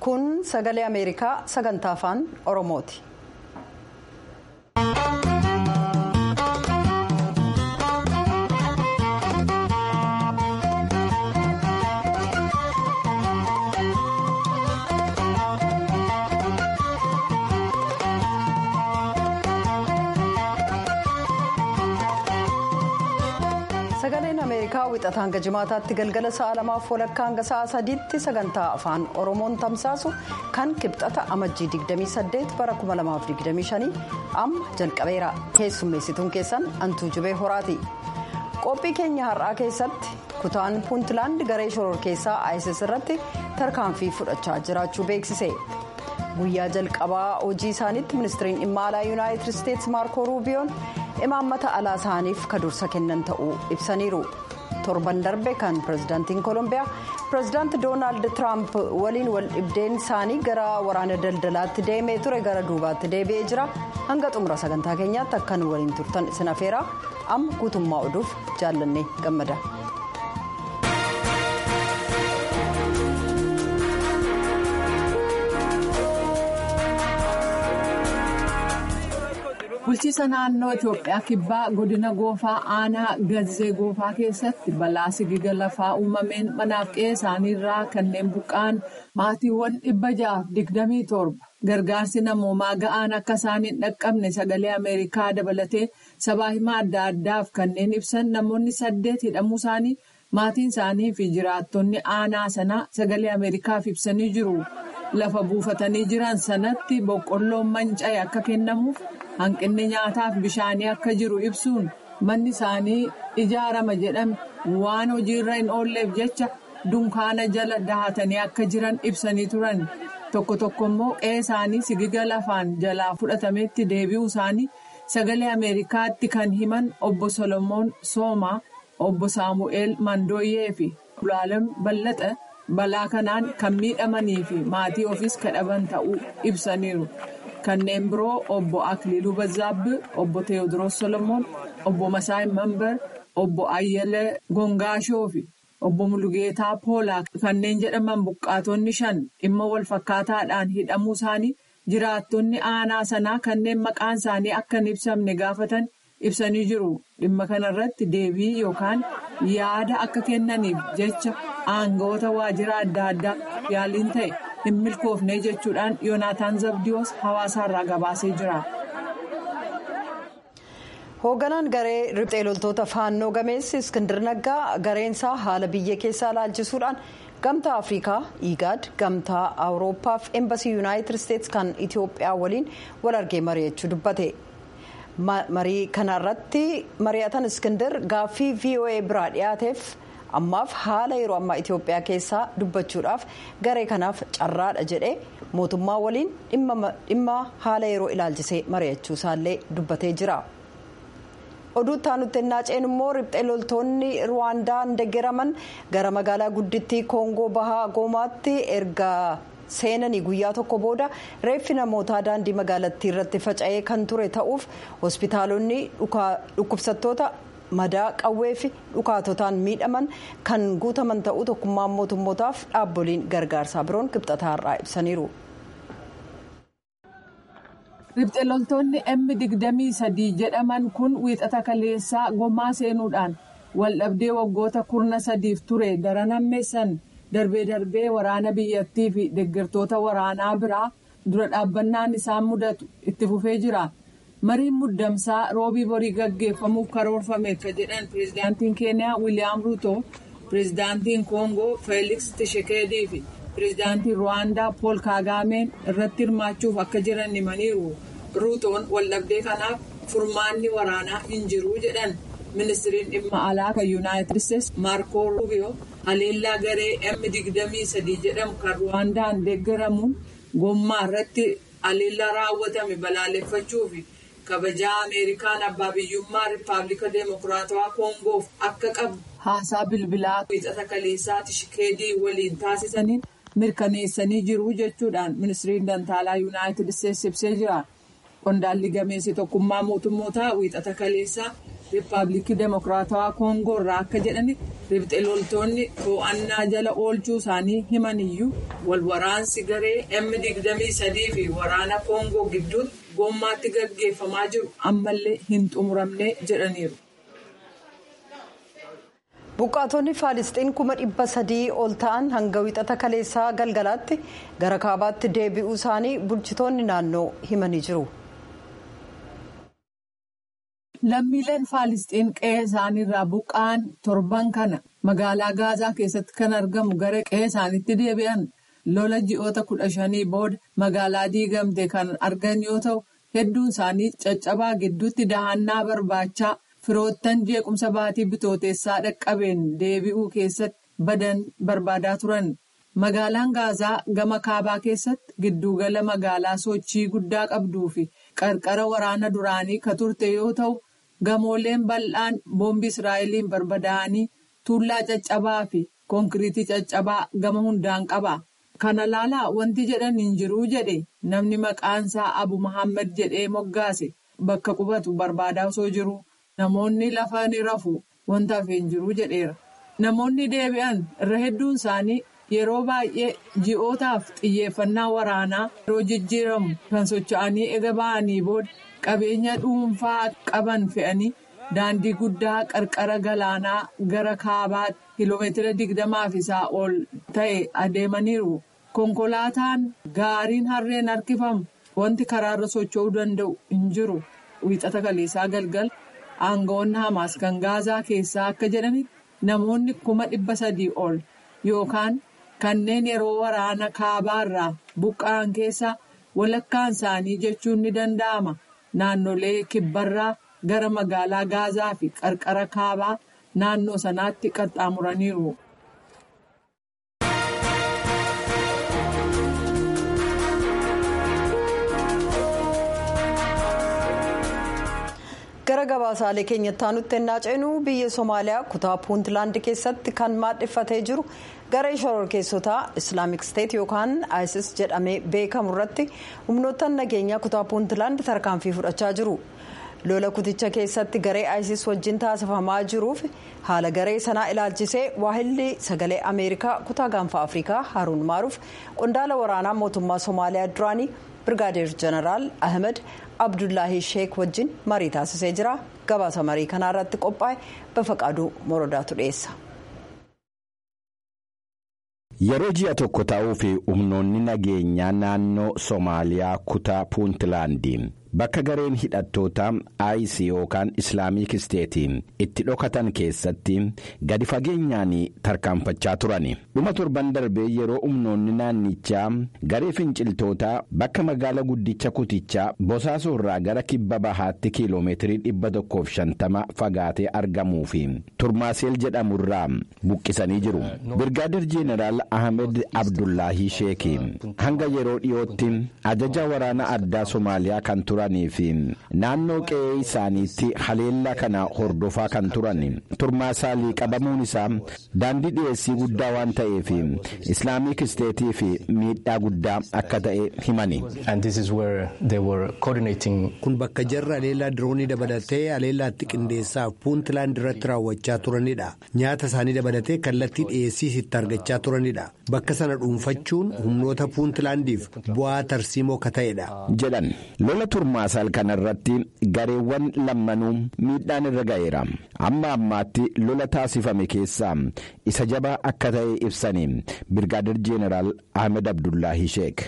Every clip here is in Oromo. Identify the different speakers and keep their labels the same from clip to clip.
Speaker 1: kun sagalee ameerikaa sagantaa afaan oromooti. sagaleen ameerikaa wixata hanga jimaataatti galgala sa'a lamaaf walakkaa hanga sa'a sadiitti sagantaa afaan oromoon tamsaasu kan kibxata amajjii 28 bara 2025 amma jalqabeera keessummeessituun keessan antuu jubee horaati qophii keenya har'aa keessatti kutaan puuntlaand garee shoror keessaa isis irratti tarkaanfii fudhachaa jiraachuu beeksise guyyaa jalqabaa hojii isaaniitti ministiriin dhimma alaa yuunaayitid isteetsi maarkoo ruubiyoon imaammata alaa isaaniif kadursa kennan ta'uu ibsaniiru torban darbe kan pirezidaantiin koolombiyaa pirezidaanti doonaald tiraamp waliin wal dhibdeen isaanii gara waraana daldalaatti deemee ture gara duubaatti deebi'ee jira hanga xumura sagantaa keenyaatti akkan waliin turtan isin afeeraa amma guutummaa oduuf jaallannee gammada.
Speaker 2: bulchiisa naannoo itiyoophiyaa kibbaa godina goofaa aanaa gazee goofaa keessatti balaa sigiga lafaa uumameen manaaf qe'ee isaaniirraa kanneen buqqa'an maatiiwwan dhibba ja'aaf digdamii torba gargaarsi namoomaa ga'aan akka isaan hin dhaqqabne sagalee ameerikaa dabalatee sabaa himaa adda addaaf kanneen ibsan namoonni saddeet hidhamuu isaanii maatiin isaanii fi jiraattonni aanaa sanaa sagalee ameerikaaf ibsanii jiru lafa buufatanii jiran sanatti boqqolloon manca'e akka kennamuuf. hanqinni nyaataaf bishaanii akka jiru ibsuun manni isaanii ijaarama jedhame waan hojiirra hin oolleef jecha dunkaana jala dahatanii akka jiran ibsanii turan tokko tokko immoo qe'ee isaanii sigiga lafaan jalaa fudhatametti deebi'uu isaanii sagalee ameerikaatti kan himan obbo solomoon soomaa obbo saamu'eel mandooyyee fi ulaalam ballaxa balaa kanaan kan miidhamanii fi maatii ofiis kadhaban ta'uu ibsaniiru. kanneen biroo obbo akliiluu bazaabbii obbo teewodiroos solomoon obbo masaay mambar obbo ayyalee gongaashoo fi obbo mulugeetaa poolaa kanneen jedhaman buqqaatonni shan dhimma wal fakkaataadhaan hidhamuu isaanii jiraattonni aanaa sanaa kanneen maqaan isaanii akka hin ibsamne gaafatan ibsanii jiru dhimma kanarratti deebii yookaan yaada akka kennaniif jecha aangawoota waajjira adda addaa yaaliin ta'e. hin milkoofne jechuudhaan yoonaataan zabdiyoos hawaasaarraa gabaasee jira.
Speaker 1: hoogganaan garee riphxee loltoota faannoo gameessi iskindir naggaa gareensaa haala biyya keessaa laalchisuudhaan gamtaa afrikaa igaad gamtaa awurooppaa fi eembasii yuunaayitid isteetsi kan itiyoophiyaa waliin wal argee mari'achuu dubbate. marii kanarratti mari'atan iskindir gaaffii voa biraa dhiyaateef. ammaaf haala yeroo ammaa itiyoophiyaa keessaa dubbachuudhaaf garee kanaaf carraadha jedhee mootummaa waliin dhimma haala yeroo ilaalchisee mari'achuu isaallee dubbatee jira. oduutti aanutti naaceen immoo riphxee loltoonni ruwaandaan deggeraman gara magaalaa guddittii koongoo bahaa goomaatti erga seenanii guyyaa tokko booda reeffi namootaa daandii magaalattii irratti faca'ee kan ture ta'uuf hospitaalonni dhukkubsattoota. madaa qawwee fi dhukaatotaan miidhaman kan guutaman ta'uu tokkummaan mootummootaaf dhaabboliin gargaarsaa biroon kibxataarraa ibsaniiru.
Speaker 2: riphxee loltoonni m digdamii sadii jedhaman kun wiixata kaleessaa gomaa seenuudhaan waldhabdee waggoota kurna sadiif ture daran hammeessan darbee darbee waraana biyyattii fi deeggartoota waraanaa biraa dura dhaabbannaan isaan mudatu itti fufee jira. mariin muddamsaa roobii borii gaggeeffamuuf karoorfameef jedhan pireezidaantiin keeniyaa wiiliyaam ruuto pireezidaantiin koongoo feeliks tishekeedii fi pireezidaantiin ruwaandaa pool kaagaameen irratti hirmaachuuf akka jiran himaniiru ruutoon waldhabdee kanaaf furmaanni waraanaa hin jiru jedhan ministiriin dhimma alaa kan yuunaayitid isteetsi maarkoo ruubiyoo haleellaa garee m digdamii sadii jedhamu kan ruwaandaan deeggaramuun gommaa irratti haleellaa raawwatame balaaleffachuufi. kabajaa ameerikaan abbaa biyyummaa riippaabilika deemokiraatawaa koongoof akka qabu haasaa bilbilaa wiixata kaleessaa tishikeedii waliin taasisaniin mirkaneessanii jiru jechuudhaan ministiriin dantaalaa yuunaayitid isteetsi ibsee jira qondaalli gameessi tokkummaa mootummootaa wiixata kaleessaa riippaabilikii demokiraatawaa koongoo irraa akka jedhanitti ribxe loltoonni to'annaa jala oolchuu isaanii himan iyyuu wal waraansi garee M23 fi waraana koongoo gidduutti gommaatti gaggeeffamaa jiru ammallee hin xumuramne jedhaniiru.
Speaker 1: buqqaatonni faalisxiin kuma dhibba sadii ol ta'an hanga wixata kaleessaa galgalaatti gara kaabaatti deebi'uu isaanii bulchitoonni naannoo himanii jiru.
Speaker 2: lammiileen faalisxiin qe'ee isaaniirraa buqqa'an torban kana magaalaa gaazaa keessatti kan argamu gara qe'ee isaaniitti deebi'an lola ji'oota kudha shanii booda magaalaa diigamte kan argan yoo ta'u hedduun isaanii caccabaa gidduutti dahannaa barbaachaa. firoottan jeequmsa baatii bitooteessaa dhaqqabeen deebi'uu keessatti badan barbaadaa turan magaalaan gaazaa gama kaabaa keessatti giddugala magaalaa sochii guddaa qabduu fi qarqara waraana duraanii ka turte yoo ta'u gamooleen bal'aan boombii israa'eliin barbadaa'anii tuullaa caccabaa fi konkiriitii caccabaa gama hundaan qaba kana laalaa wanti jedhan hin jiruu jedhe namni maqaansaa abu muhammad jedhee moggaase bakka qubatu barbaadaa osoo jiru. Namoonni lafa ni rafu wanta hafee hin jiru jedheera. Namoonni deebi'an irra hedduun isaanii yeroo baay'ee ji'ootaaf xiyyeeffannaa waraanaa yeroo jijjiiramu kan socho'anii ega ba'anii booda qabeenya dhuunfaa qaban fe'anii daandii guddaa qarqara galaanaa gara kaabaatti kiiloomeetira digdamaa fi isaa ol ta'e adeemaniiru. Konkolaataan gaariin harreen harkifamu wanti karaarra socho'uu danda'u hin jiru. Wiixata kaleessaa galgal. Aangawoonni Hamaas kan Gaazaa keessaa akka jedhanitti namoonni kuma dhibba sadii ol yookaan kanneen yeroo waraana kaabaarraa buqqa'an keessaa walakkaan isaanii jechuun ni danda'ama. Naannolee kibbarraa gara magaalaa Gaazaa fi qarqara kaabaa naannoo sanaatti qaxxaamuraniiru.
Speaker 1: gara gabaasaalee keenyatti aanutti ennaa ceenu biyya somaaliyaa kutaa puuntlaand keessatti kan maadheffatee jiru garee shororkeessotaa islaamik steet yookaan isis jedhamee beekamu irratti humnoottan nageenyaa kutaa puuntlaand tarkaanfii fudhachaa jiru lola kuticha keessatti garee isis wajjin taasifamaa jiruuf haala garee sanaa ilaalchisee waahilli sagalee ameerikaa kutaa gaanfa afrikaa haruun maaruuf qondaala waraanaa mootummaa somaaliyaa duraanii birgaadeer jeneraal ahmed abdullahi sheek wajjin marii taasisee jira gabaasa marii kanaa irratti qophaa'e bafaqaaduu morodaatu dhiyeessa.
Speaker 3: yeroo ji'a tokko ta'uu fi humnoonni nageenyaa naannoo soomaaliyaa kutaa puuntlaandiin bakka gareen hidhattoota isis yookaan islaamik isteetiin itti dhokatan keessatti gadi fageenyaan tarkaanfachaa turani dhuma torban darbee yeroo humnoonni naannichaa garee finciltootaa bakka magaala guddicha kutichaa bosaasoo irraa gara kibba bahaatti kiiloomeetirii 150 fagaatee argamuu fi turmaaseel jedhamu irraa buqqisanii jiru birgaadir jeeneraal ahmed abdullaahii sheekii hanga yeroo dhiyootti ajaja waraana addaa soomaaliyaa kan turan. fi naannoo qe'ee isaaniitti haleellaa kana hordofaa kan turan turmaasaalii qabamuun isaa daandii dhiyeessii guddaa waan ta'eef islaamik isteetii fi miidhaa guddaa akka ta'e himani.
Speaker 4: kun bakka jarra haleellaa diroonii dabalatee haleellaatti qindeessaaf puuntlaand irratti raawwachaa turanidha nyaata isaanii dabalatee kallattii dhiyeessiis itti argachaa turanidha bakka sana dhuunfachuun humnoota puuntlaandiif bu'aa tarsiimoo ka ta'edha.
Speaker 3: jedhan lola turmaasaal kana irratti gareewwan lammanuu miidhaan irra ga'eera amma ammaatti lola taasifame keessaa isa jabaa akka ta'e ibsanii birgaadir jeeneraal ahmed abdullahi sheek.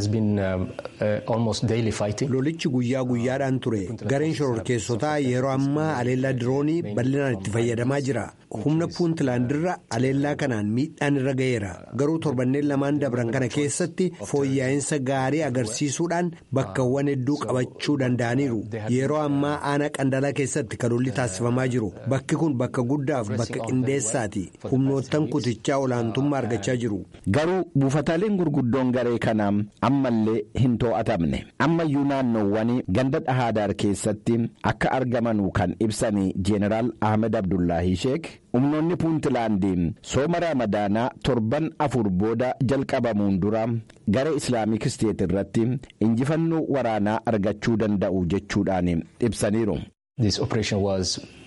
Speaker 4: lolichi guyyaa guyyaadhaan ture gareen shororkeessotaa yeroo ammaa haleellaa diroonii bal'inaan itti fayyadamaa jira humna puuntlaandirra haleellaa kanaan miidhaan irra ga'eera garuu torbanneen lamaan dabran kana keessatti fooyya'insa gaarii agarsiisuudhaan bakkawwan hedduu qabachuu danda'aniiru yeroo ammaa aanaa qandalaa keessatti kan lolli taasifamaa jiru bakki kun bakka guddaaf bakka qindeessaati humnoottan kutichaa olaantummaa argachaa jiru.
Speaker 3: garuu buufataaleen gurguddoon garee kanaa ammallee hin to'atamne ammayyuu naannoowwan ganda dhahaadaar keessatti akka argamanuu kan ibsanii jeeneraal ahmed abdullahi sheek humnoonni puuntlaandiin sooma raamadaanaa torban afur booda jalqabamuun dura gara islaamik isteet irratti injifannoo waraanaa argachuu danda'u jechuudhaan ibsaniiru.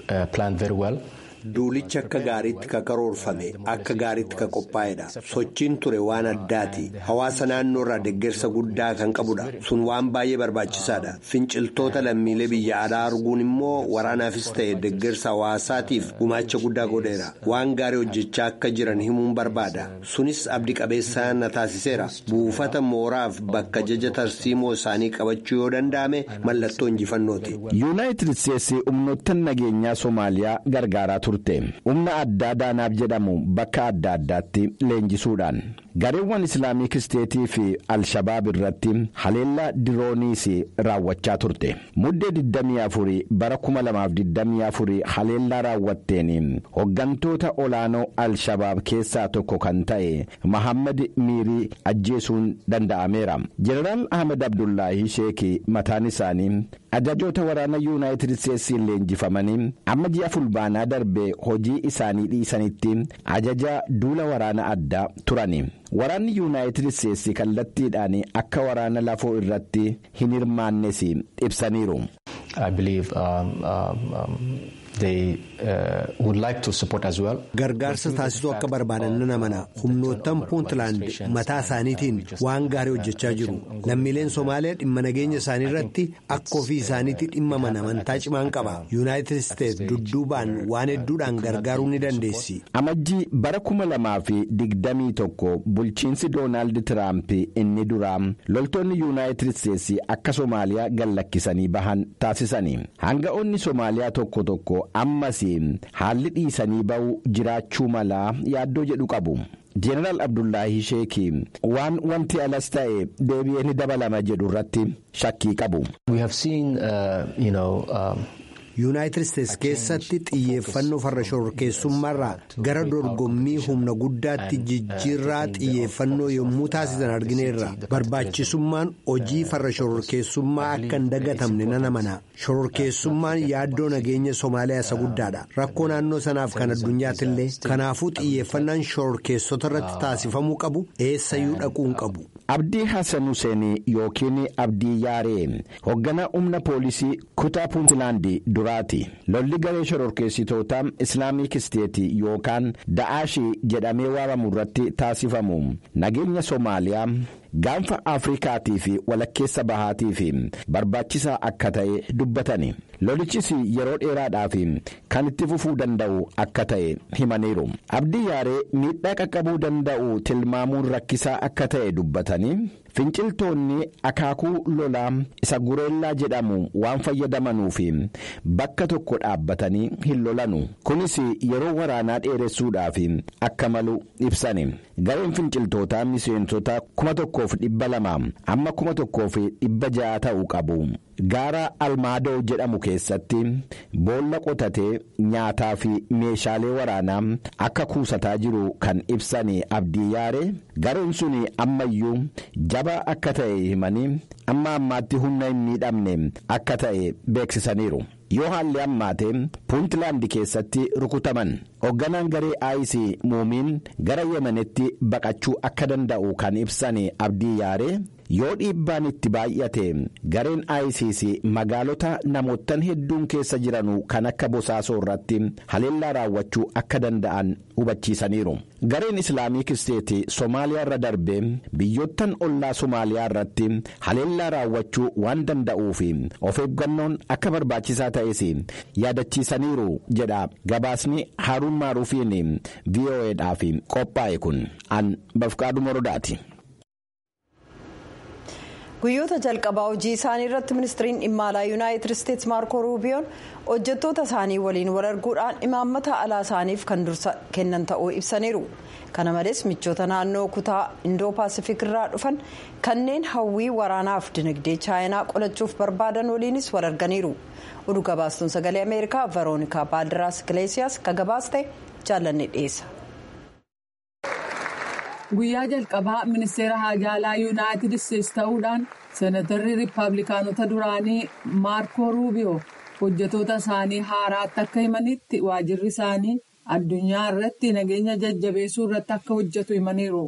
Speaker 4: Duulichi akka gaariitti ka karoorfame akka gaariitti ka qophaa'edha. Sochiin ture waan addaati. Hawaasa naannoo irraa deeggarsa guddaa kan qabudha. Sun waan baay'ee barbaachisaadha. Finciltoota lammiilee biyya alaa arguun immoo waraanaafis ta'e deeggarsa hawaasaatiif gumaacha guddaa godheera. Waan gaarii hojjechaa akka jiran himuun barbaada. Sunis abdii qabeessaa na taasiseera. Buufata mooraaf bakka jaja tarsiimoo isaanii qabachuu yoo danda'ame mallattoo injifannooti.
Speaker 3: yuunaayitid isteetsi humnoottan nageenyaa soomaaliyaa gargaaraa turte humna addaa daanaaf jedhamu bakka adda addaatti leenjisuudhaan gareewwan islaamik isteetii fi alshabaab irratti haleellaa dirooniis raawwachaa turte muddee 24 bara 2024 haleellaa raawwatteen hoggantoota olaanoo alshabaab keessaa tokko kan ta'e mahammad miirii ajjeesuun danda'ameera jeneraal ahmed abdullaahi sheekii mataan isaanii ajajoota waraana yuunaayitid isteetsiin leenjifamanii amma ji'a fulbaanaa darbee hojii isaanii dhiisanitti ajaja duula waraana addaa turani waraanni yuunaayitid isteetsi kallattiidhaan akka waraana lafoo irratti hin hirmaannes ibsaniiru.
Speaker 4: Gargaarsa taasisuu akka barbaadan nan amana humnoottan puuntland mataa isaaniitiin waan gaarii hojjechaa jiru lammiileen Somaaliyaa dhimma nageenya isaanii irratti akka ofii isaaniitti dhimmaman amantaa cimaan qaba yuunaayitid isteetsi dudduubaan waan hedduudhaan gargaaruu ni dandeessi.
Speaker 3: amajjii bara kuma lamaa fi digdamii tokko bulchiinsi doonaald tiraamp inni duraa loltoonni yuunaayitid isteetsi akka Somaaliyaa gallakkisanii bahan taasisanii hanga'oonni Somaaliyaa tokko tokko ammas haalli dhiisanii ba'uu jiraachuu malaa yaaddoo jedhu qabu. Jeneraal Abdullaahi Sheekii waan wanti alas ta'e deebi'ee ni dabalama jedhu irratti shakkii qabu.
Speaker 4: yuunaayitid isteetsi keessatti xiyyeeffannoo farra shororkeessummaarraa gara dorgommii humna guddaatti jijjiirraa xiyyeeffannoo yommuu taasisan argineerra barbaachisummaan hojii farra shororkeessummaa akka hin dagatamne nan amana shororkeessummaan yaaddoo nageenya soomaaliyaa isa guddaadha rakkoo naannoo sanaaf kan addunyaattillee kanaafuu xiyyeeffannaan shororkeessota irratti taasifamuu qabu eessayyuu dhaquu hin qabu.
Speaker 3: Abdii Hassan Hussein yookiin Abdii Yaaree hoogganaa humna poolisii kutaa Puuntilaandi duraati. Lolli garee shororkeessitoota Islaamik Isteetii yookaan Da'aashii jedhamee waamamu irratti taasifamu nageenya Soomaaliyaa. gaanfa afrikaatii fi walakkeessa bahaatii fi barbaachisaa akka ta'e dubbatani lolichis yeroo dheeraadhaaf kan itti fufuu danda'u akka ta'e himaniiru abdii yaaree miidhaa qaqqabuu danda'u tilmaamuun rakkisaa akka ta'e dubbatanii finciltoonni akaakuu lolaa isa gureellaa jedhamu waan fayyadamanuuf bakka tokko dhaabbatanii hin lolanu kunis yeroo waraanaa dheeressuudhaaf akka malu ibsani gareen finciltootaa miseensota kuma tokkoof dhibba lama amma kuma tokkoof dhibba ja'a ta'uu qabu. gaara almaadoo jedhamu keessatti boolla qotatee nyaataa fi meeshaalee waraanaa akka kuusataa jiru kan ibsan abdii yaare gareen sun ammayyuu jabaa akka ta'e himanii amma ammaatti humna hin miidhamne akka ta'e beeksisaniiru. yoo haalli ammaate puuntlaandi keessatti rukutaman hoogganaan garee aayisii muumiin gara yemenetti baqachuu akka danda'u kan ibsan abdii yaare yoo dhiibbaan itti baay'ate gareen aayisiis magaalota namoottan hedduun keessa jiranu kan akka bosaasoo irratti haleellaa raawwachuu akka danda'an hubachiisaniiru gareen islaamik isteeti soomaaliyaa irra darbee biyyoottan ollaa soomaaliyaa irratti haleellaa raawwachuu waan danda'uuf of eeggannoon akka barbaachisaa ta'es yaadachiisaniiru jedha gabaasni haaruun maaruufiin vo'eedhaaf qophaa'e kun an bafqaadhu morodaati.
Speaker 1: guyyoota jalqabaa hojii isaanii irratti ministiriin dhimma alaa yuunaayitid isteetsi maarko ruubiyoon hojjettoota isaanii waliin wal arguudhaan imaammata alaa isaaniif kan dursa kennan ta'uu ibsaniiru kana malees michoota naannoo kutaa indoo paasifik irraa dhufan kanneen hawwii waraanaaf dinagdee chaayinaa qolachuuf barbaadan waliinis wal arganiiru oduu gabaastuun sagalee ameerikaa veroonikaa baaldiraas gileesiyaas ka gabaaste jaallanne dhiyeessa.
Speaker 2: guyyaa jalqabaa ministeera haajaalaa yuunaayitid isteetsi ta'uudhaan seenatarri riippaabilikaanota duraanii maarko ruubiyoo hojjetoota isaanii haaraatti akka himanitti waajirri isaanii addunyaa irratti nageenya jajjabeessuu irratti akka hojjetu himaniiru.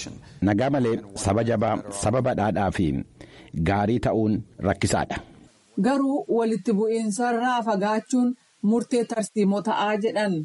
Speaker 3: nagaa malee saba jabaa saba badhaadhaa fi gaarii ta'uun rakkisaadha
Speaker 2: garuu walitti bu'iinsarraa fagaachuun murtee tarsiimoo ta'aa jedhan.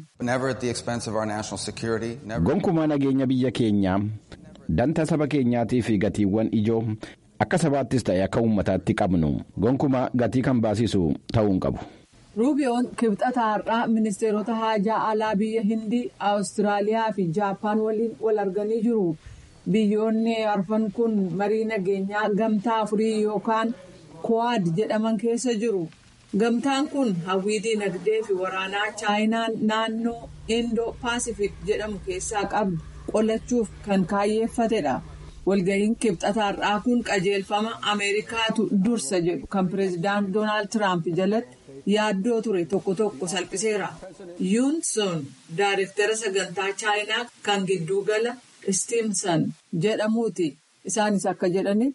Speaker 3: gonkumaa nageenya biyya keenyaa danta saba keenyaatii fi gatiiwwan ijoo akka sabaattis ta'e akka uummataatti qabnu gonkumaa gatii kan baasisu ta'uu hin qabu.
Speaker 2: ruubiyoon kibxata har'aa ministeerota haajaa alaa biyya hindii awustiraaliyaa fi jaappaan waliin wal arganii jiru biyyoonni arfan kun marii nageenyaa gamtaa afurii yookaan kuwaad jedhaman keessa jiru gamtaan kun hawwii dinagdee fi waraanaa chaayinaan naannoo indoo paasifik jedhamu keessaa qabdu qolachuuf kan kaayyeeffatedha. walga'iin kibxata har'aa kun qajeelfama ameerikaatu dursa jedhu kan pireezidaant doonaald tiraamp jalatti yaaddoo ture tokko tokko salphiseera yuunson daarektara sagantaa chaayinaa kan giddugala istiimsan jedhamuuti isaanis akka jedhanitti.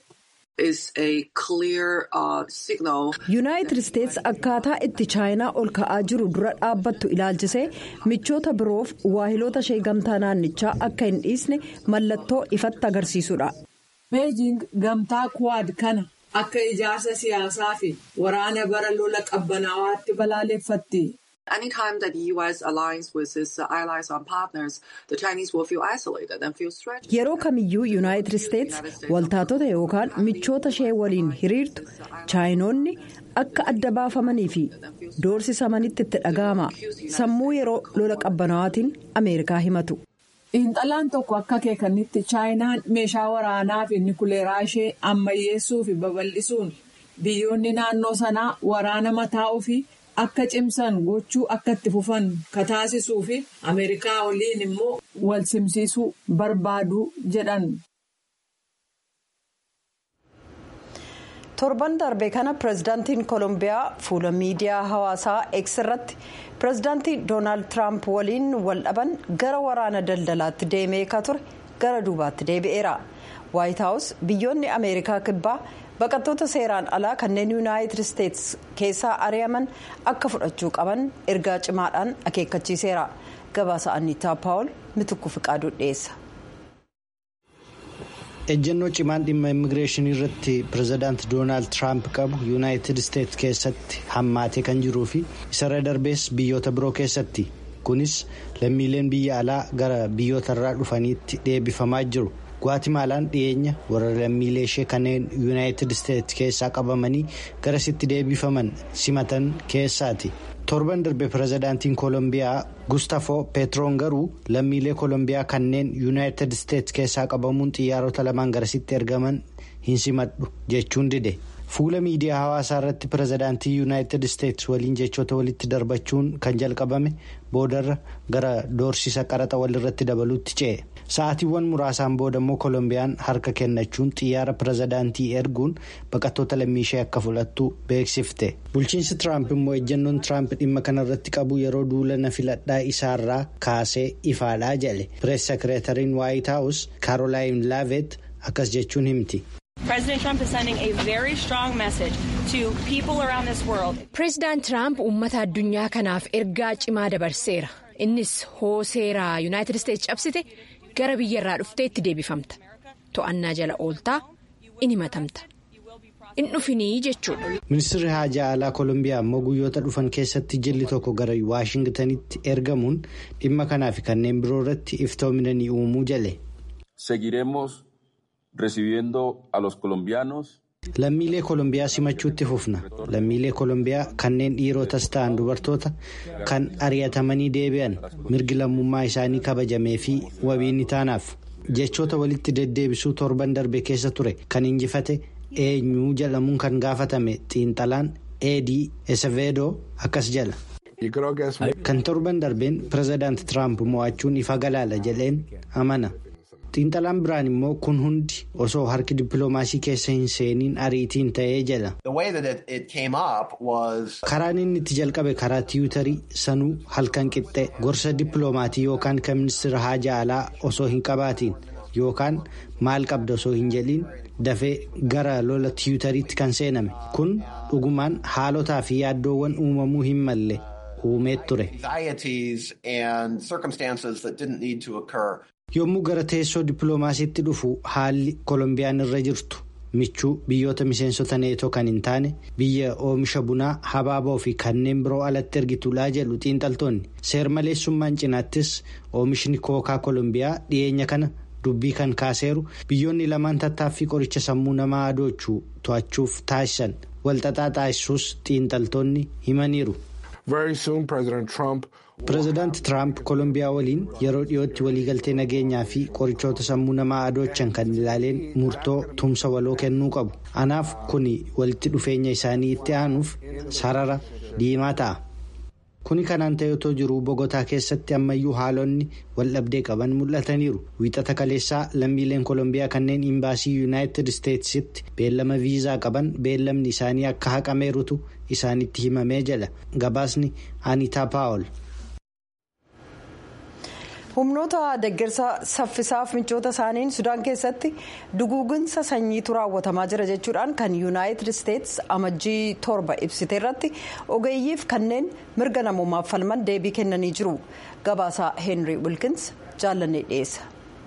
Speaker 1: yuunaayitid isteetsi akkaataa itti chaayinaa ol ka'aa jiru dura dhaabbattu ilaalchisee michoota biroof waahiloota ishee gamtaa naannichaa akka hin dhiisne mallattoo ifatti agarsiisudha.
Speaker 2: beejing gamtaa kuwaad kana akka ijaarsa siyaasaa fi waraana bara lola qabbanawaatti balaaleffatti.
Speaker 5: Anytime that the U.S. aligns with its allies and partners, the Chinese will feel isolated and feel threatened.
Speaker 1: Yeroo kamiyyuu yuunaayitid isteetsi waltaatota yookaan michoota ishee waliin hiriirtu chaayinoonni akka adda baafamanii fi doorsisamanitti itti dhaga'ama sammuu yeroo lola qabbanawaatiin ameerikaa himatu.
Speaker 2: xiinxalaan tokko akka akeekanitti chaayinaan meeshaa waraanaa fi nikuleeraa ishee ammayyeessuu fi babal'isuun biyyoonni naannoo sanaa waraana mataa ofii akka cimsan gochuu akka itti fufan kataasisuu fi ameerikaa waliin immoo wal simsiisuu barbaadu jedhan.
Speaker 1: torban darbe kana pireezidaantiin koolombiyaa fuula miidiyaa hawaasaa x irratti pireezidaantii doonaald tiraamp waliin wal dhaban gara waraana daldalaatti deemee ka ture gara duubaatti deebi'eera waayit haawus biyyoonni ameerikaa kibbaa baqattoota seeraan alaa kanneen yuunaayitid isteetsi keessaa ari'aman akka fudhachuu qaban ergaa cimaadhaan akeekkachiiseera gabaasa anniitaa paawul mitukku fiqaaduu dhiyeessa.
Speaker 6: ejjennoo cimaan dhimma immigireeshinii irratti pireezidaant doonaald tiraamp qabu yuunaayitid isteetsi keessatti hammaatee kan jiruu fi isarra darbees biyyoota biroo keessatti kunis lammiileen biyya alaa gara biyyoota irraa dhufaniitti deebifamaa jiru gwatimaalaan dhiyeenya warra lammiilee ishee kanneen yuunaayitid isteetsi keessaa qabamanii garasitti deebifaman simatan keessaati. torban darbe pireezidaantiin koolombiyaa gustafoo peetroon garuu lammiilee koolombiyaa kanneen yuunaayitid isteetsi keessaa qabamuun xiyyaarota lamaan garasitti ergaman hin simadhu jechuun dide fuula miidiyaa hawaasaa irratti pireezidaantii yuunaayitid isteetsi waliin jechoota walitti darbachuun kan jalqabame boodarra gara doorsisa qaraxa walirratti dabaluutti ce'e sa'aatiiwwan muraasaan booda immoo koolombiyaan harka kennachuun xiyyaara pireezidaantii erguun baqattoota lammiishee akka fudhattu beeksifte bulchiinsi tiraamp immoo ejjennoon tiraamp dhimma kanarratti qabu yeroo duula filadhaa isaarraa kaasee ifaadhaa jedhe pirees sekireetariin waayit haawus kaarolaayin laavet akkas jechuun himti.
Speaker 7: pireezidaant tiraamp uummata addunyaa kanaaf ergaa cimaa dabarseera innis hoo seeraa yuunaayitid isteetsi cabsite gara biyyarraa dhuftee itti deebifamta to'annaa jala ooltaa in himatamta in dhufinii jechuudha.
Speaker 6: ministeerri haajaa alaa koolombiyaa immoo guyyoota dhufan keessatti jilli tokko gara waashingtanitti ergamuun dhimma kanaa fi kanneen biroo irratti iftoomina ni uumuu jale. lammiilee koolombiyaa simachuutti fufna lammiilee koolombiyaa kanneen dhiirotas ta'an dubartoota kan ari'atamanii deebi'an mirgi lammummaa isaanii kabajamee fi wabiin ni taanaaf jechoota walitti deddeebisuu torban darbe keessa ture kan injifate eenyuu jedhamuun kan gaafatame xiinxalaan eedii eseveedoo akkas jala. kan torban darbeen pireezidaant tiraamp mo'achuun ifa galaala jedheen amana. xiinxalaan biraan immoo kun hundi osoo harki dippiloomaasii keessa hin seeniin ariitiin ta'ee jedha. karaan inni itti jalqabe karaa tiwutarii sanuu halkan qixxee gorsa dippiloomaatii yookaan kan ministeera haajaa alaa osoo hin qabaatiin yookaan maal qabda osoo hin jedhiin dafee gara lola tiwutariitti kan seename kun dhugumaan haalotaa fi yaaddoowwan uumamuu hin malle uumee ture. yommuu gara teessoo dippiloomaasiitti dhufu haalli koolombiyaan irra jirtu michuu biyyoota miseensota neetoo kan hin taane biyya oomisha bunaa habaaboo fi kanneen biroo alatti ergitulaa jedhu xiinxaltoonni seermaleessummaan cinaattis oomishni kookaa koolombiyaa dhiyeenya kana dubbii kan kaaseeru biyyoonni lamaan tattaaffii qoricha sammuu namaa adoochuu to'achuuf taasisan walxaxaa taasisuus xiinxaltoonni himaniiru. pireezidaanti tiraamp koolombiyaa waliin yeroo dhiyootti waliigaltee nageenyaa fi qorichoota sammuu namaa adoochan kan ilaaleen murtoo tumsa waloo kennuu qabu anaaf kuni walitti dhufeenya isaanii itti aanuuf sarara diimaa ta'a. kuni kanaan ta'eetoo jiru bogotaa keessatti ammayyuu haalonni waldhabdee qaban mul'ataniiru wiixata kaleessaa lammiileen koolombiyaa kanneen imbaasii yuunaayitid isteetsitti beellama viizaa qaban beellamni isaanii akka haqameerutu isaanitti himamee jedha gabaasni anitaa paawol.
Speaker 1: humnoota deeggarsa saffisaaf michoota isaaniin sudaan keessatti duguuginsa sanyiitu raawwatamaa jira jechuudhaan kan yuunaayitid isteets amajjii torba ibsite irratti ogeeyyiif kanneen mirga namoomaaf falman deebii kennanii jiru gabaasaa heenrii wilkins jaallannee dhiyeessa.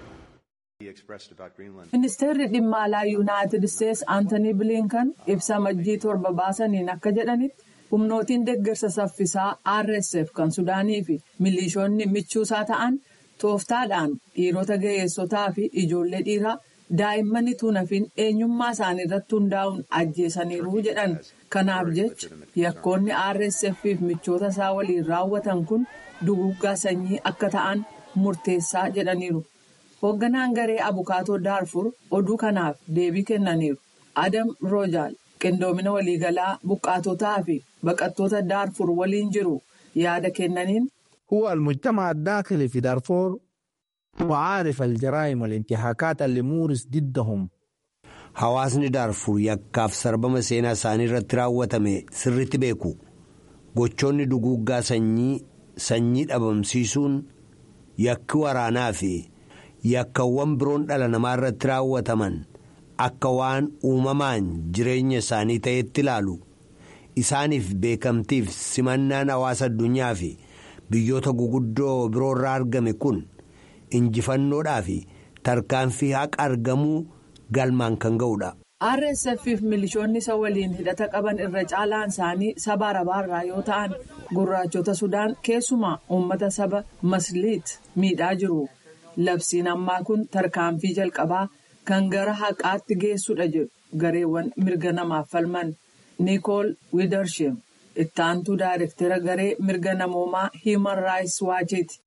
Speaker 2: ministeerri dhimma alaa yuunaayitid isteets aantanii biliinkan ibsa amajjii torba baasaniin akka jedhanitti humnootiin deeggarsa saffisaa rsf kan sudaanii fi milishoonni michuusaa ta'an. tooftaadhaan dhiirota ga'eessotaa fi ijoollee dhiiraa daa'imman utuu nafin eenyummaa isaanii irratti hundaa'uun ajjeesaniiru jedhan kanaaf jecha yakkoonni rsf fi michoota isaa waliin raawwatan kun duguuggaa sanyii akka ta'an murteessaa jedhaniiru hoogganaan garee abukaatoo daarfur oduu kanaaf deebii kennaniiru adam roojaal qindoomina waliigalaa buqqaatotaa fi baqattoota daarfur waliin jiru yaada kennaniin.
Speaker 8: هو المجتمع الداخلي في دارفور وعارف الجرائم والانتهاكات اللي مورس ضدهم
Speaker 4: Hawaasni daarfur yakkaaf sarbama seenaa isaanii irratti raawwatame sirritti beeku. Gochoonni duguuggaa sanyii sanyii dhabamsiisuun yakki waraanaa fi yakkawwan biroon dhala namaa irratti raawwataman akka waan uumamaan jireenya isaanii ta'etti ilaalu. Isaaniif beekamtiif simannaan hawaasa addunyaa fi biyyoota guguddoo biroo irraa argame kun injifannoodhaa fi tarkaanfii haqa argamuu galmaan kan ga'udha.
Speaker 2: rsf fi milishoonni isa waliin hidhata qaban irra caalaan isaanii saba arabaarraa yoo ta'an gurraachota sudaan keessumaa uummata saba masliit miidhaa jiru labsiin ammaa kun tarkaanfii jalqabaa kan gara haqaatti geessudha jedhu gareewwan mirga namaaf falman niikool wiidarsheem itti aantuu daayirektera garee mirga namoomaa hiiman raayis waachiiti.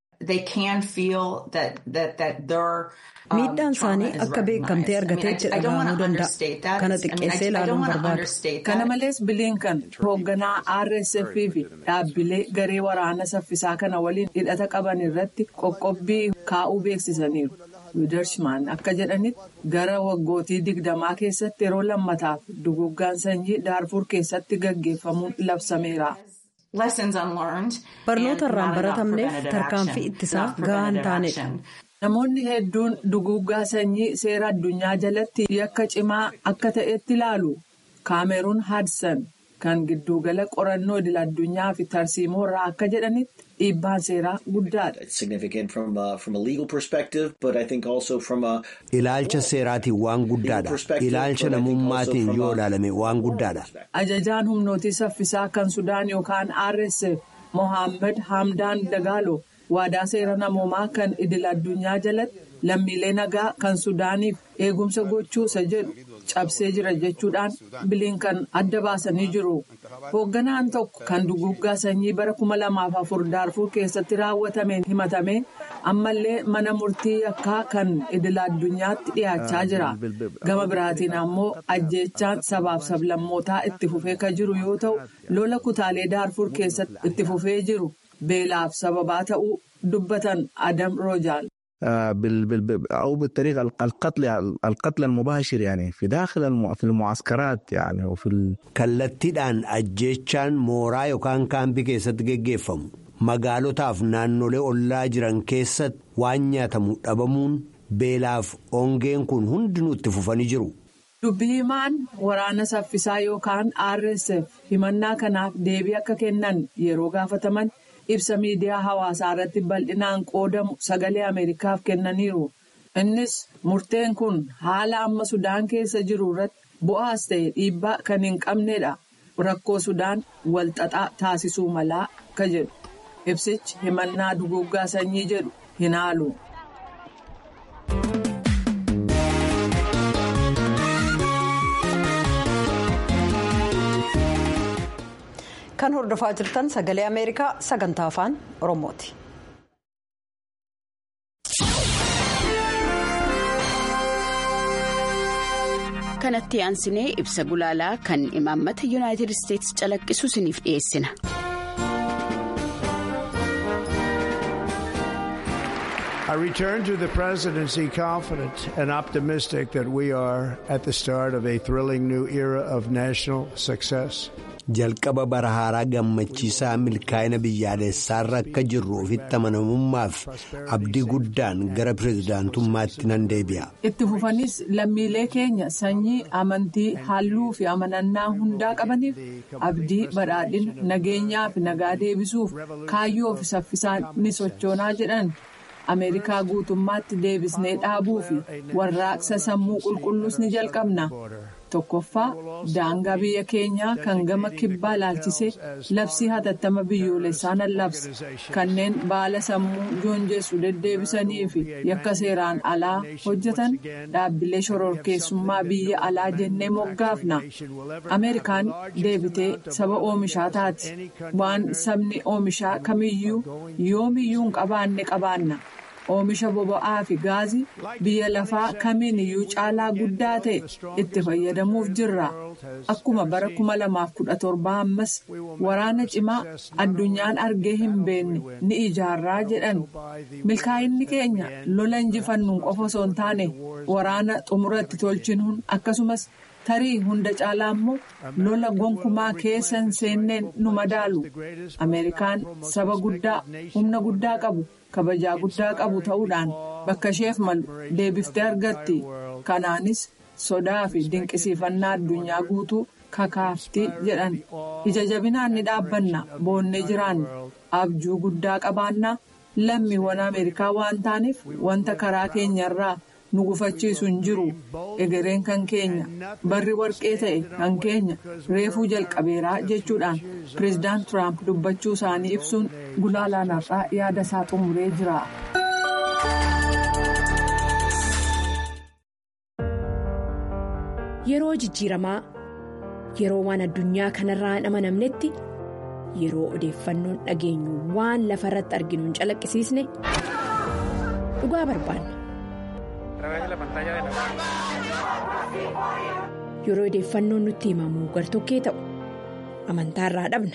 Speaker 1: miidhaan isaanii akka beekamtee argatee jedhamuu danda'a kana xiqqeessee ilaaluun barbaadu.
Speaker 2: kana malees biliinkan hoogganaa rsf fi dhaabbilee garee waraana saffisaa kana waliin hidhata qaban irratti qoqqobbii kaa'uu beeksisaniiru. wiidarshimaan akka jedhanitti gara waggootii digdamaa keessatti yeroo lammataaf duguuggaan sanyii daarfur keessatti gaggeeffamuun labsameera.
Speaker 1: barnoota irraan baratamneef tarkaanfii ittisaa gahaa hin taanedha.
Speaker 2: namoonni hedduun duguuggaa sanyii seera addunyaa jalatti yakka cimaa akka ta'etti ilaalu kaameruun haadsan kan giddugala qorannoo idil addunyaa fi tarsiimoo irraa akka jedhanitti dhiibbaan seeraa guddaadha.
Speaker 4: Ilaalcha seeraatiin waan guddaadha. Ilaalcha namummaatiin yoo ilaalame waan guddaadha.
Speaker 2: Ajajaan humnootii saffisaa kan Sudaan yookaan RSF Mohaammed Hamdaan Dagaalo waadaa seera namoomaa kan idil addunyaa jalatti lammiilee nagaa kan Sudaaniif eegumsa gochuusa jedhu cabsee jira jechuudhaan biliinkan adda baasanii jiru. Hoogganaan tokko kan duguuggaa sanyii bara kuma lamaaf afur daarfur keessatti raawwatameen himatame ammallee mana murtii yakkaa kan idil addunyaatti dhiyaachaa jira. Gama biraatiin ammoo ajjeechaan sabaaf sablammootaa itti fufee kan jiru yoo ta'u lola kutaalee daarfur keessatti itti fufee jiru beelaaf sababaa ta'uu dubbatan Adam Roojaal.
Speaker 8: أو بالطريقة القتل القتل المباشر يعني في داخل في المعسكرات يعني وفي
Speaker 4: kallattiidhaan ajjeechaan mooraa yookaan kaampii keessatti geggeeffamu magaalotaaf naannolee ollaa jiran keessatti waan nyaatamu dhabamuun beelaaf ongeen kun hundinuu itti fufanii jiru.
Speaker 2: Dubbii himaan waraana saffisaa yookaan RSF himannaa kanaaf deebii akka kennan yeroo gaafataman. ibsa miidiyaa hawaasaa irratti bal'inaan qoodamu sagalee ameerikaaf kennaniiru innis murteen kun haala amma sudaan keessa jiru irratti bu'aas ta'e dhiibbaa kan hin qabnedha rakkoo sudaan walxaxaa taasisuu malaa ka jedhu ibsichi himannaa duguggaa sanyii jedhu hin haalu.
Speaker 1: kan hordofaa jirtan sagalee ameerikaa sagantaa afaan oromooti.
Speaker 9: kanatti aansinee ibsa gulaalaa kan imaammata yuunaayitid isteetsi calaqqisu isiniif dhiyeessina.
Speaker 10: I return to the presidency confident and optimistic that we are at the start of a thrilling new era of national success.
Speaker 4: jalqaba bara haaraa gammachiisaa milkaa'ina biyyaalessaarra akka jirru ofitti amanamummaaf abdii guddaan gara pirezidaantummaatti nan deebi'a.
Speaker 2: itti fufanis lammiilee keenya sanyii amantii halluu fi amanannaa hundaa qabaniif abdii badhaadhina nageenyaa fi nagaa deebisuuf kaayyoo fi saffisaan ni sochoonaa jedhan. ameerikaa guutummaatti deebisnee dhaabuu fi warraaqsa sammuu qulqulluus ni jalqabna tokkoffaa daangaa biyya keenyaa kan gama kibbaa ilaalchisee labsii hatattama biyyoolessaa nan labsa kanneen baala sammuu joonjessu deddeebisanii fi yakka seeraan alaa hojjetan dhaabbilee shororkeessummaa biyya alaa jennee moggaafna ameerikaan deebitee saba oomishaa taati waan sabni oomishaa kamiyyuu yoomiyyuu hin qabaanne qabaanna. oomisha boba'aa fi gaazii biyya lafaa kamiin iyyuu caalaa guddaa ta'e itti fayyadamuuf jirra akkuma bara 2017 ammas waraana cimaa addunyaan argee hin beekne ni ijaarraa jedhan milkaa'inni keenya lola injifannuun qofa osoo hin taane waraana xumuratti tolchinuun akkasumas tarii hunda caalaa immoo lola gonkumaa keessa hin seenneen nu madaalu ameerikaan saba guddaa humna guddaa qabu. kabajaa guddaa qabu ta'uudhaan bakka isheef malu deebiftee argatti kanaanis sodaa fi dinqisiifannaa addunyaa guutuu kakaaftii jedhan ija jabinaan ni dhaabbanna boonnee jiraanna abjuu guddaa qabaannaa lammiiwwan ameerikaa waan taaneef wanta karaa keenyarraa nu gufachiisu hin jiru egereen kan keenya barri warqee ta'e kan keenya reefuu jalqabeeraa jechuudhaan pireezidaant tiraamp dubbachuu isaanii ibsuun gulaalaan har'aa yaada isaa xumuree jira.
Speaker 7: yeroo jijjiiramaa yeroo waan addunyaa kanarraa hin amanamnetti yeroo odeeffannoon dhageenyu waan lafa irratti arginu hin calaqqisiisne dhugaa barbaanna. yeroo odeeffannoon nutti himamu gartokkee ta'u amantaa irraa dhabna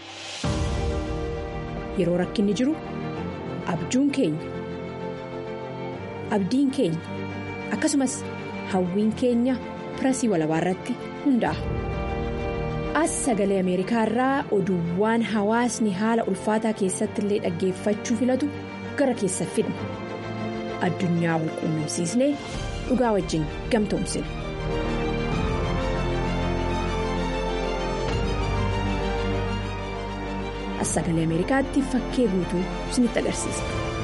Speaker 7: yeroo rakkinni jiru abjuun keenya abdiin keenya akkasumas hawwiin keenya pirasii walabaa irratti hundaa'a. as sagalee ameerikaa irraa oduuwwan hawaasni haala ulfaataa keessatti illee dhaggeeffachuu filatu gara keessa fidna addunyaa wal quunnamsiisnee dhugaa wajjin gamtoomsina. as sagalee ameerikaatti fakkee guutuu isinitti agarsiisa.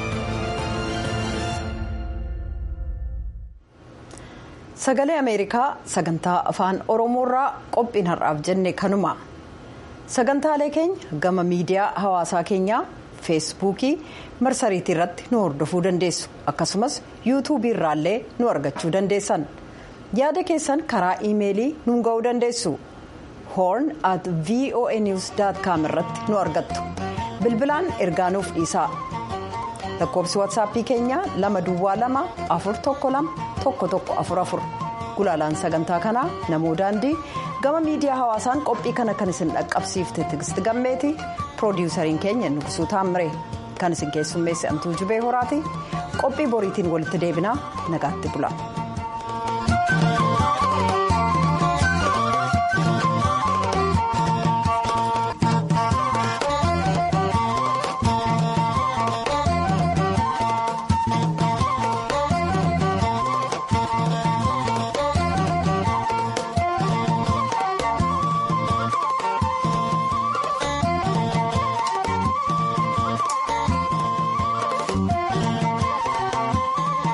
Speaker 1: sagalee ameerikaa sagantaa afaan oromoorraa qophiin har'aaf jenne kanuma sagantaalee keenya gama miidiyaa hawaasaa keenyaa feesbuukii marsariitii irratti nu hordofuu dandeessu akkasumas yuutuubii irraallee nu argachuu dandeessan yaada keessan karaa iimeelii nuun ga'uu dandeessu horn at voanews com irratti nu argattu bilbilaan ergaa nuuf dhiisaa lakkoobsi waatsaappii keenyaa lama duwwaa lama afur tokko lama tokko tokko afur afur gulaalaan sagantaa kanaa namoo daandii gama miidiyaa hawaasaan qophii kana kan isin dhaqqabsiifte tigist gammeeti piroodiwusariin keenya nugsuu taammire kan isin keessummeesse antuu jubee horaati qophii boriitiin walitti deebinaa nagaatti bula.